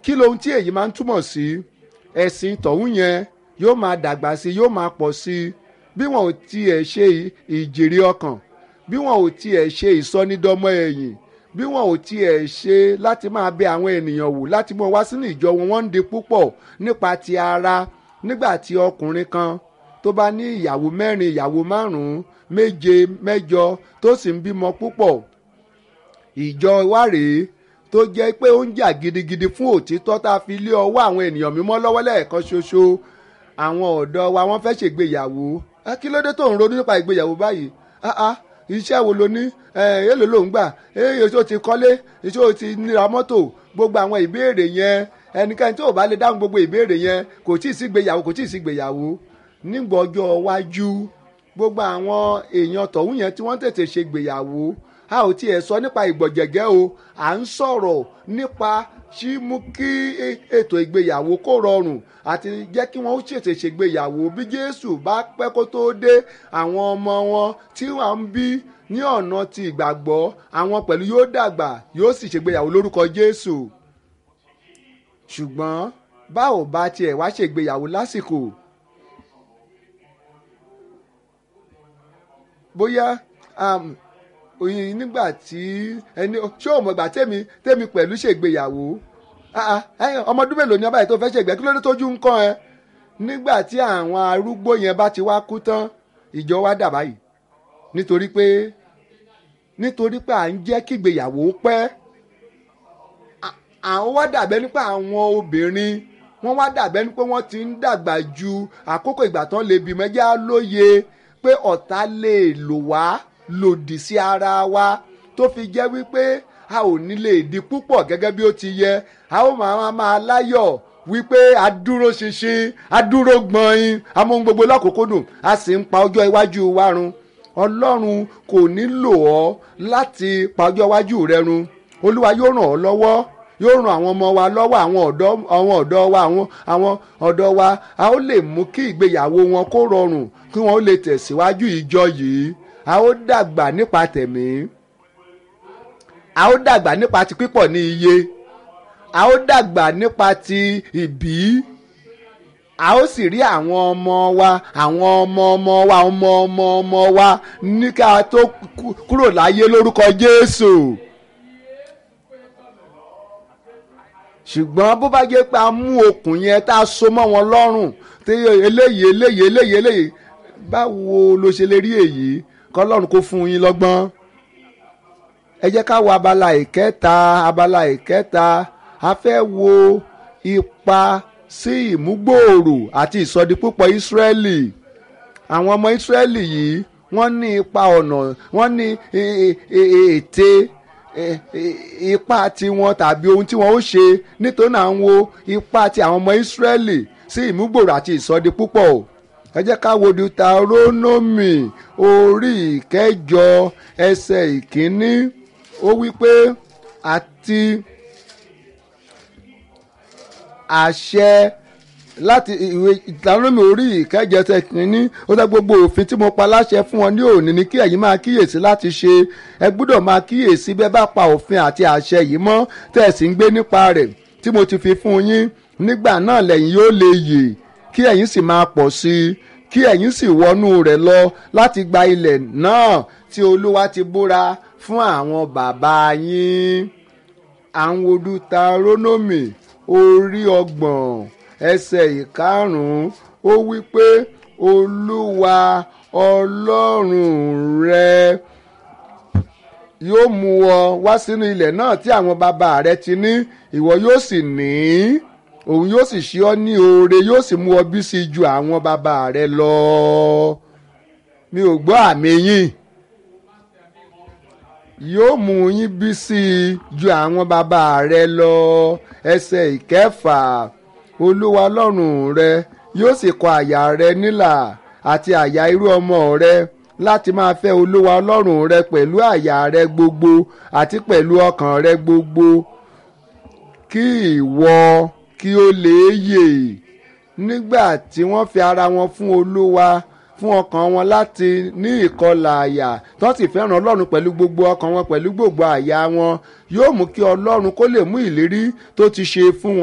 kí lohun tí èyí máa ń túmọ̀ sí ẹ̀sìn tọ̀hún yẹn yóò máa dàgbà sí i yóò máa pọ̀ sí i bí wọn ò tiẹ̀ ṣe ìjèrè ọkàn bí wọn ò tiẹ̀ ṣe ìsọnídọ́mọ ẹ̀yìn bí wọn ò tiẹ̀ ṣe láti máa bẹ àwọn ènìyàn wò láti mú wọn wá sínú ìjọ wọn wọ́n ń di púpọ̀ nípa ti ara nígbà tí ọkùnrin kan tó bá ní ìyàwó mẹ́rin ìyàwó márùn-ún méje mẹ́jọ tó sì ń bímọ púpọ̀ ìjọ wa rèé tó jẹ́ pé ó ń jà gidigidi fún òtítọ́ tá a fi lé ọwọ́ àwọn ènìyàn mímọ́ lọ́wọ́ lẹ́ẹ̀kan ṣoṣo àwọn ọ̀dọ́ wa wọ́n fẹ́ ṣègbéyàwó kí ló dé tó ń ronú nípa ìgbéyàwó báyìí iṣẹ́ wo lo ní èlò ló ń gbà èyí tó ti kọ́lé èyí ti níra mọ́tò gbogbo àwọn ìbéèrè yẹn ẹnikẹ́ni tó bá lè dáhùn gbogbo ìbéèrè yẹn kò tí ì sí gbéyàwó kò tí ì sí gbéyàwó nígbà ọjọ́ iwájú gbogbo àwọn èèyàn tọ̀hún yẹn tí wọ́n tètè ṣe gbéyàwó a ò tiẹ̀ sọ nípa ìgbọ̀jẹ̀gẹ́ o à ń sọ̀rọ̀ nípa ṣí mú kí ètò ìgbéyàwó kó rọrùn àti jẹ́ kí wọ́n ṣètè ṣègbéyàwó bí Jésù bá pẹ́ kó tó dé àwọn ọmọ wọn tí wọ́n ń bí ní ọ̀nà ti ìgbàgbọ́ àwọn pẹ̀lú yóò dàgbà yóò sì ṣègbéyàwó lórúkọ Jésù ṣùgbọ́n báwo bá tiẹ̀ wá ṣègbéyàwó lásìkò bóyá oyin nígbà tí ẹni ṣé o mọ̀ gbà tèmi tèmi pẹ̀lú ṣègbéyàwó ọmọ ọdún mélòó ni ọba yìí tó fẹ́ ṣègbè kí ló dé tójú ń kàn ẹ́ nígbà tí àwọn arúgbó yẹn bá ti wá kú tán ìjọ wa dà báyìí nítorí pé nítorí pé à ń jẹ́ kí ìgbéyàwó pẹ́ àwọn wá dàbẹ́ nípa àwọn obìnrin wọ́n wá dàbẹ́ ní pé wọ́n ti ń dàgbà ju àkókò ìgbà tán lè bímọ ẹjẹ́ á lóye pé ọ̀tá lè lò wá lòdì sí ara wa tó fi jẹ́ wípé a ò ní lè di púpọ̀ gẹ́gẹ́ bí ó ti yẹ a ó máa máa láyọ̀ wípé a dúró ṣinṣin a dúró gbọ̀nyin amóhun gbogbo lákòókò dùn a sì ń pa ọjọ́ iwájú wa run ọlọ́run kò nílò ọ́ láti pa ọjọ́ iwájú rẹ run olúwa yóò ràn ọ́ lọ́wọ́ yóò ran àwọn ọmọ wa lọ́wọ́ àwọn ọ̀dọ́ àwọn ọ̀dọ́ wa àwọn àwọn ọ̀dọ́ wa a ó lè mú kí ìgbéyàwó wọn kó rọrùn kí wọ́n ó lè tẹ̀síwájú ìjọ yìí a ó dàgbà nípa tẹ̀mí a ó dàgbà nípa ti pípọ̀ ní iye a ó dàgbà nípa ti ìbí a ó sì rí àwọn ọmọ wa àwọn ọmọ ọmọ wa ọmọ ọmọ ọmọ wa ní ká tó kúrò láyé lórúkọ Jésù. ṣùgbọ́n bó bá jẹ́ pé a mú okùn yẹn tá a so mọ́ wọn lọ́rùn tí eléyìí eléyìí eléyìí eléyìí báwo ló ṣe lè rí èyí kọ́lọ́run kó fún yín lọ́gbọ́n. ẹ jẹ́ ká wo abala ìkẹta abala ìkẹta a fẹ́ wo ipa sí ìmúgbòòrò àti ìsọdipúpọ̀ Ísírẹ́lì àwọn ọmọ Ísírẹ́lì yìí wọ́n ní ipa ọ̀nà wọ́n ní ète ipa tiwọn tàbí ohun tí wọn ó ṣe nítorí náà ń wo ipa ti àwọn ọmọ Ísírẹ́lì sí ìmúgbòòrò àti ìsọdipúpọ̀ o ẹ jẹ́ ká wo Deuteronomy orí ìkẹjọ ẹsẹ̀ ìkíní ó wí pé àti àṣẹ láti ìwé Deuteronomy orí ìkẹjọ ẹsẹ̀ ìkíní ó dá gbogbo òfin tí mo pa láṣẹ fún wọn ní òní ni kí ẹ̀yin máa kíyèsí láti ṣe ẹ gbọ́dọ̀ máa kíyèsí bẹ́ẹ̀ bá pa òfin àti àṣẹ yìí mọ́ tẹ̀ sí ń gbé nípa rẹ̀ tí mo ti fi fún yín nígbà náà lẹ́yìn yóò lè yè kí ẹ̀yin sì máa pọ̀ sí i kí ẹ̀yin sì wọnú rẹ̀ lọ láti gba ilẹ̀ náà tí olúwa ti búra fún àwọn bàbá yín. àwọn Deuteronomy orí ọgbọ̀n ẹsẹ̀ ìkarùn-ún ó wí pé olúwa ọlọ́run rẹ yóò mú ọ wá sínú ilẹ̀ náà tí àwọn bàbá rẹ ti ní ìwọ yóò sì ní í òun yóò sì ṣe ọ́ ní oore yóò sì mú ọ bí sí ju àwọn bàbá rẹ lọ mi ò gbọ́ àmì yín yóò mú yín bí sí ju àwọn bàbá rẹ lọ ẹsẹ̀ ìkẹfà olúwa ọlọ́run rẹ yóò sì kọ àyà rẹ nílà àti àyà irú ọmọ rẹ láti máa fẹ́ olúwa ọlọ́run rẹ pẹ̀lú àyà rẹ gbogbo àti pẹ̀lú ọkàn rẹ gbogbo kí ìwọ kí ó lè yè nígbà tí wọ́n fi ara wọn fún olúwa fún ọkàn wọn láti ní ìkọlà àyà tó sì fẹ́ràn ọlọ́run pẹ̀lú gbogbo ọkàn wọn pẹ̀lú gbogbo àyà wọn yóò mú kí ọlọ́run kó lè mú ìlérí tó ti ṣe fún wọn.